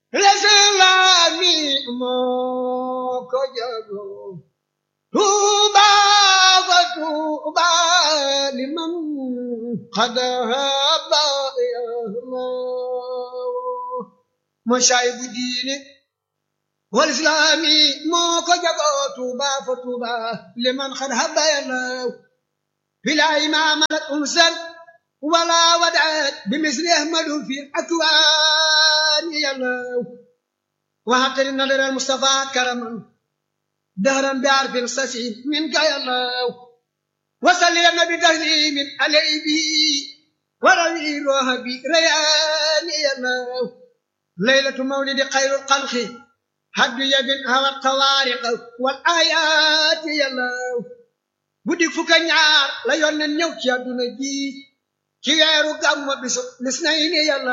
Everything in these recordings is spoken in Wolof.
lislaami moo ko jagoo tuuba fa tuuba liman qad haba moo saay bu diine wal islaami moo ko jagoo tuuba fa tuuba liman qad haba yalaw bila imaamalat umsal wala wadaat bimisli ahmadu fi akwaan yalaw وهبتني النذر المصطفى كرما دهرا بعرف الصسيم منك يا الله وصلي النبي تسليم عليه به وروي روحي ريان يا الله ليلة مولد خير الخلق حد يد هوى القوارق والآيات يا الله guddi fukk ak ñaar la yónneen ñëw ci àdduna ji ci weeru gàmmu bisu lis nay ni yàlla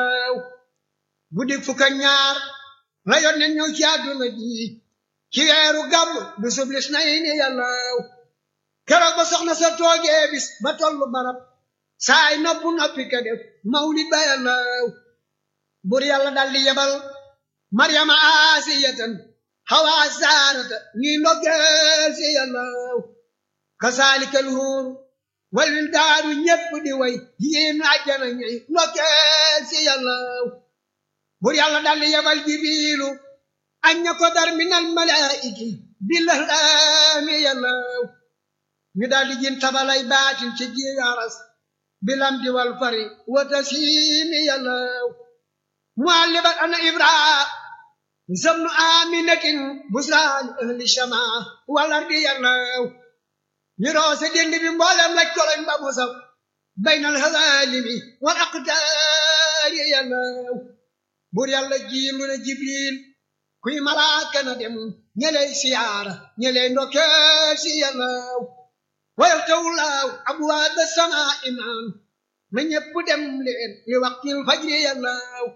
guddi fukk ak ñaar la yónneen ñëw ci àdduna ji ci weeru gàmmu bisu lis nay ni yàlla keroog ba soxna sa toogee bis ba tollu barab saay noppu noppi ka def mawlid ba yàlla bur yàlla daldi yebal maryama asiyatan hawa saarata ñi ndoggeel si yàlla kasaalika alhuur wal wildaaru ñépp di way yéen àjjana ñuy ndokkeel si yàlla bur yàlla daldi yebal jibiilu añña ko dar minal malaa'iki billahlaami yàlla ñu daldi jin tabalay baatin ci jiyaras bilam di wal fari wata siimi yàlla muallibat ana ibraa zamnu aminatin busraani ahli shamaa wal ardi yàlla ñu roose dend bi mboolem laj koloñ ba mu saf baynal hawaalimi wal aqtaari yàlla buur yàlla jiim lu ne jibril kuy malaaka na dem ñeley siyaara ñeley ndokkeel si yàlla wayal tawlaaw abwaaba samaa imaan na ñépp dem leen li waqtil fajri yàlla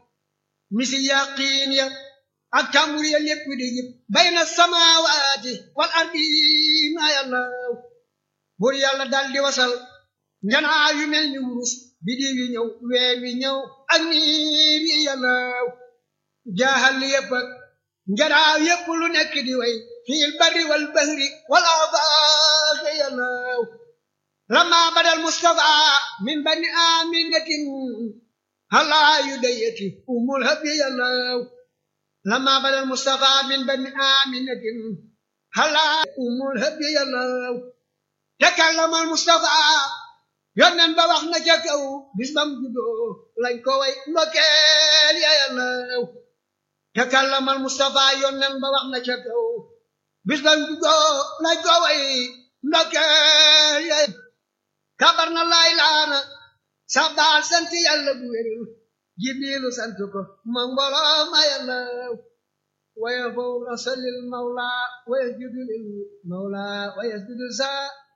misi yaqiin ya ak tàmbur ya lépp di jib bayna samaawaati wal ardiina yàlla buur yàlla dal di wasal njanaa yu mel ni wurus biddiw yi ñëw weer wi ñëw ak niir yi yàlla jaaxal yépp ak njanaa yépp lu nekk di way fiil barri wal bahri wal afaaq yàlla lama badal mustafa min bani aminatin halaa yu dayati umul habi yàlla lama badal mustafa min bani aminatin halaa umul habi yàlla takallamal Mustafa yónneen ba wax na ca kaw bis bam juddoo lañ ko way ndokkeel ya yàlla takallamal Mustafa yónneen ba wax na ca kaw bis bam juddoo lañ ko way ndokkeel ya kabar na laay laana sabbaal sant yàlla bu wér jibrilu sant ko ma mbooloo ma yàlla waya fawq rasulil mawla waya judulil mawla waya judul sa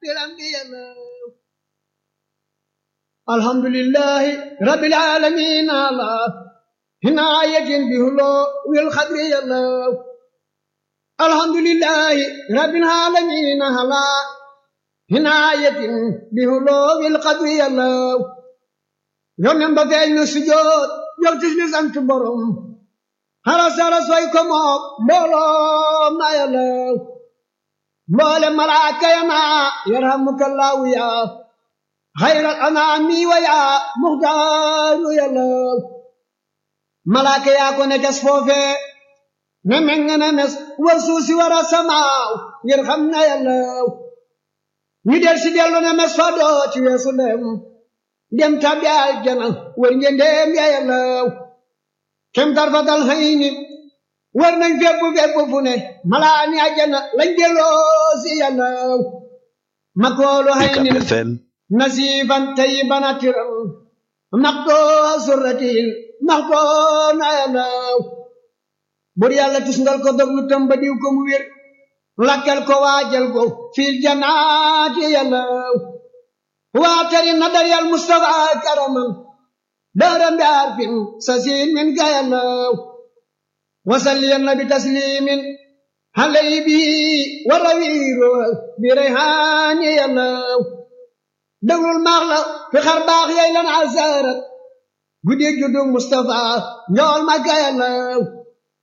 الحمد لله رب العالمين على عناية بهلو والخضر يلو الحمد لله رب العالمين على عناية بهلو والخضر يلو يوم ينبغي السجود يوم تسلي سانت بروم هلا سارا سويكم بولو ما يلو mboolem malaaka ya naa yarhamukallahu yaa xayral anaami wa yaa muxtaaru yàlla malaaka yaa ko ne tes foofe ne meng ne mes war suusi war a samaaw ngir xam na yàlla ñu del si dellu ne mes fa doo ci weesu dem dem tabbi aljana war ngendeem ya yàlla kem tarfatal hayni war nañ fépp fépp fu ne malaani àjjana lañ delloo si yàlla makoolu haynin nasifan tayiban atiram maxtoo surratin maxtoo na yàlla bur yàlla tusngal ko dog lu tamba diw ko mu wér lakkal ko waajal ko fil janaati yàlla waatari na daryal mustafa karaman daaram bi arfin sasin min ga yàlla وسلم بتسليم علي به وروير بريحان يلاو دور المغلى في خرباخ يلان عزارت قدي جدو مصطفى نول ما يلاو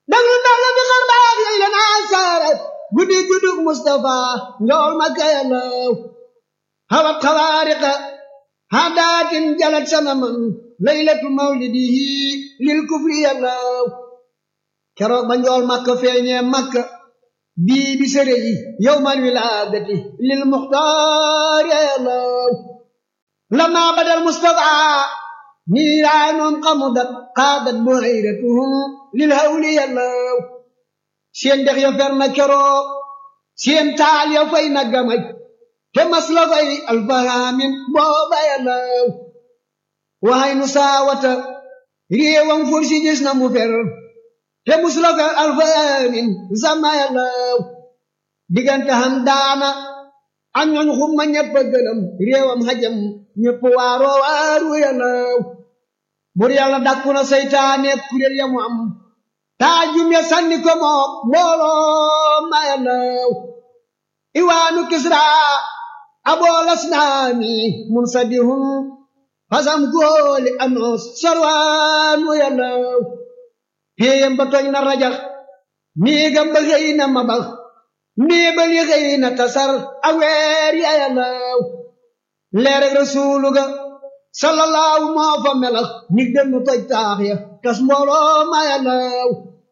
daglu ndax la bi xar baax yooyu la naa saara guddi juddug Mustafa njool ma kayalaw hawat xawaariqa hadaatin jalat sanaman laylatu mawlidihi lil kufri yalaw keroog ba njool makka feeñee makka bii bi sëre yi yowmal wilaadati lil muxtaar yalaw lama badal Mustafa niiraanoom xamudat xaadat buhayratuhum lil hawli yalaw seen dex ya fer na keroog seen taal ya fay na gamaj te mas la fay alfahaamin booba yalaw waxay nu saawata réewam fursi gis na mu fer te mus la fay alfahaamin sama yalaw diggante xam daana ak ñooñ xumma ñëpp a gëlëm réewam xajam ñëpp waaroo waaru yalaw bur yàlla dakku na seytaane kuréel ya mu am taajum ya sànni ko moom mbooloo ma yalaw iwaanu kisra aboolas naami mun sadihum fasam góoli anoos sarwaanu yalaw héeyam ba tooñ na rajax miigam ba xëy na mabax miibal yi xëy na tasar aweer ya yalaw leereg rasuulu ga sallallahu moo fa melax nig dem nu toj taax ya tas mbooloo ma yalaw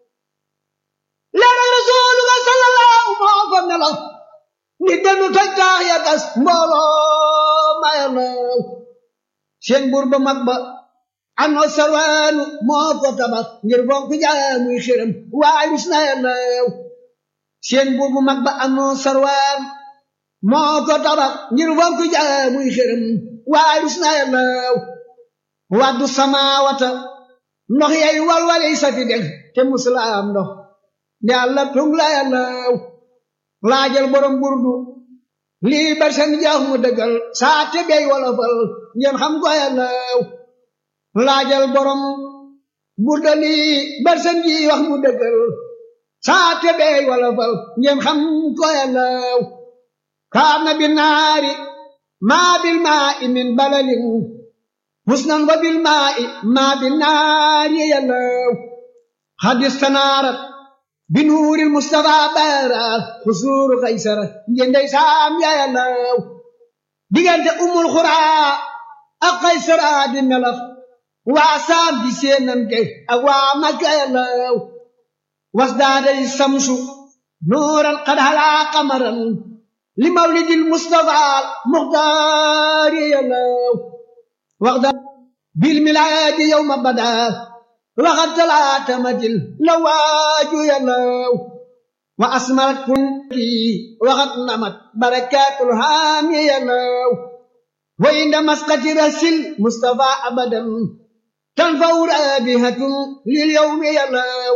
leereg rasuulu ga sallallahu moo fa melax nig dem nu toj taax ya tas mbooloo ma yalaw seen buur ba mag ba ano sarwaanu moo ko tabax ngir fonk jaamuy xiram waay rus na yalaw seen buur bu mag ba ano sarwaan moo ko tabax ngir fonk jaamuy xiram waay rus na yalaw waddu samaawata ndox yay walwali safi deg te musulaam ndox nde alla tung la yalaw laajal borom burdu lii barsan jaax mu dëggal saa te bey wolofal ngeen xam ko yalaw laajal borom burda lii barsan ji wax mu dëggal saa te bey wolofal ngeen xam ko yalaw kaana bi naari maa bil maa i min balalin husnan wa bil maa i maa bi naari yalaw hadis tanaarat bi nuuril mustafa baara xusuuru kaysara njendey saam ya yalaw diggante umul xuraa ak kaysara di melax waa saam di seenante ak waa makka yalaw wasdaaday samsu nuuran qad halaa qamaran li mawlidil mustafa muxtaari yalaw waxda bil milaadi yawma badaa waxat talaatamatil la waaju yalaw wa asmarat kunti waxat namat barakaatul haami yalaw wa inda masqati rasil mustafa abadan tanfaw raabihatun lil yawmi yalaw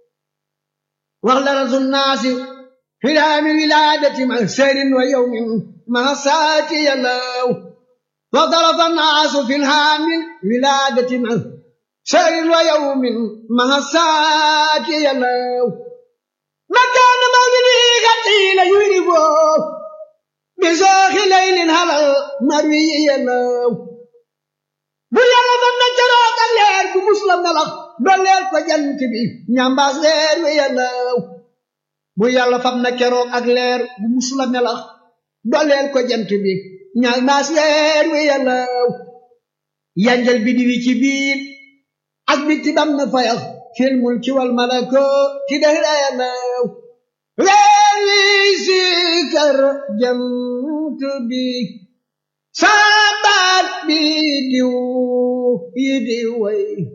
waxla rasul naasi في العام ولادة مهسر ويوم مهسات يلاو وضرب الناس في الهام ولادة مهسر ويوم مهسات يلاو مكان مولده قتيل يربو بزاخ ليل هلا مروي يلاو bu yàlla ba na jaroog ak leer bu muslam melax ba leer ko jant bi ñambaas leer wi yàllaw bu yàlla fam na keroog ak leer bu musula melax doleel ko jant bi ñaal naas leer wi yàllaw yanjal bi di wi ci biir ak bitti bam na fayax fil mulki wal malako ci dëhra yàllaw leer wi sikar jant bi sabat bi diw yi di way